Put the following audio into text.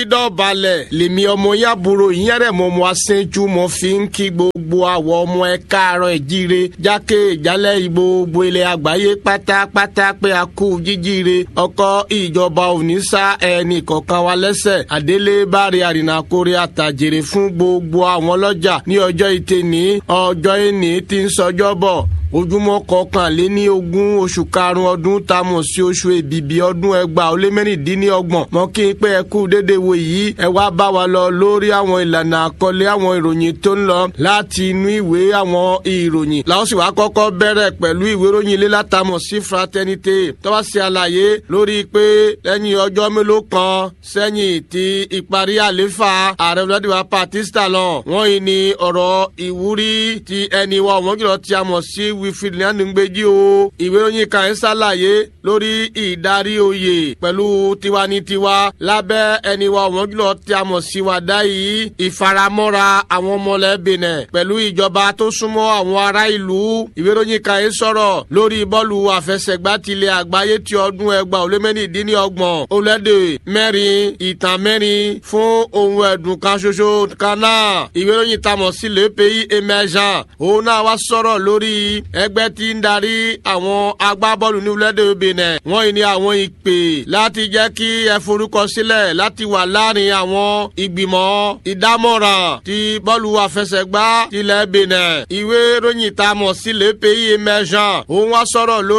dọ̀balẹ̀ lèmi ọmọ yàbúrò ìyẹ́rẹ̀ mọ́ ọmọ asẹ́jú mo fi ń kí gbogbo àwọ̀ ọmọ ẹ káàárọ̀ ìjíire jákè ìjálẹ̀ gbogbo ilẹ̀ àgbáyé pátápátá pé a kú jíjíire ọkọ̀ ìjọba òní sá ẹnì kọ̀ọ̀kan wa lẹ́sẹ̀ àdélé báre àrìnàkórè àtàjèrè fún gbogbo àwọn ọlọ́jà ní ọjọ́ ìtẹ̀ní ọjọ́ ìní tí ń sọjọ́ bọ̀ ojúmọ́ kọkànléní ogún oṣù karùn-ún ọdún tá a mọ̀ sí oṣù èbìbí ọdún ẹgbàá ó lé mẹ́rìndínlọ́gbọ̀n mọ́ kí n pé ẹ kú dédé wo yìí ẹ wá bá wa lọ lórí àwọn ìlànà àkọlé àwọn ìròyìn tó ń lọ láti inú ìwé àwọn ìròyìn làwọn sì wá kọ́kọ́ bẹ̀rẹ̀ pẹ̀lú ìwé ìròyìn ilé látàmọ̀ sí fraternité tó wá sí àlàyé lórí pé lẹ́yìn ọjọ́ mélòó kan sẹ́yìn ti ìparí àléfà ààrẹ vladimir patista lọ wọ́n yìí ní ọ̀rọ̀ ìwúrí ti ẹni wa ọ̀wọ́n jùlọ tí a mọ̀ sí wilfred nyanugbeji o ìwé ìròyìn kan ń ṣàlàyé lórí ìdarí oyè pẹ̀lú tiwanitiwa lábẹ́ ẹni wa ọ̀wọ́n jùlọ tí a mọ̀ sí wàdá yìí ìfaramọ́ra àwọn ọmọlẹ́bìnrin pẹ̀lú ìjọba tó súnmọ́ àwọn ará ìlú ìwé ìròyìn kan ń sọ̀rọ̀ lórí bọ́ọ̀lù àfẹsẹ̀gbá tilẹ̀ àgbáyé ti ọdún ẹgbàá olómẹ́nìdínlọ́gbọ̀n olóde mẹ́rin ìtàn mẹ́rin fún ohun ẹ̀dùn kan ṣoṣo kan náà ìwé ìròyìn tamọ̀ sí le pays émergent òun náà wá sọ̀rọ̀ lórí ẹgbẹ́ tí ń darí àwọn agbábọ́ọ̀lù ní orílẹ̀-èdè benin wọ́n yìí ní àwọn ìpè láti jẹ́ kí ẹ forúkọ sílẹ̀ láti wà láàrin àwọn ìgbìmọ̀ ìdámọ̀ràn ti bọ́ọ̀lù àfẹsẹ̀gbá tilẹ̀ benin ìwé ìròyìn tamọ̀ sí le pays émergent òun wá sọ̀rọ̀ lórí.